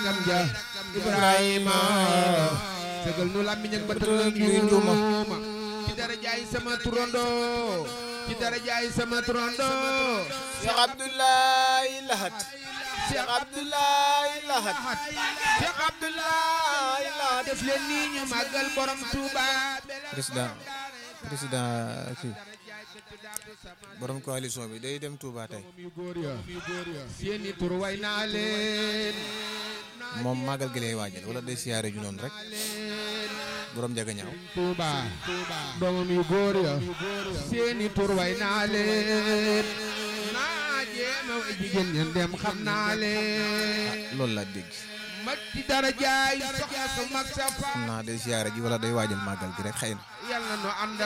rakkam ja Ibrahima sëgal nu làmmiñ ak bëtal ak juuma ci dara jaay sama turando ci dara jaay sama turando Cheikh Abdoulaye Lahat Cheikh Abdoulaye Lahat Cheikh Abdoulaye Lahat def leen nii ñu màggal borom Touba président président kii borom coalition bi day dem Touba tey yu góor ya seeni tur way naa leen moom màggal gi lay waajal wala day siyaare ju noonu rek borom jaga ñaaw Touba doomam yu góor ya seeni tur way naa leen naa jéema way jigéen ña dem xam naa leen loolu laa dégg mag ci dara jaay soxna su mag sa fa xam naa day siyaare ji wala day waajal màggal gi rek xëy na yàlla nu ànd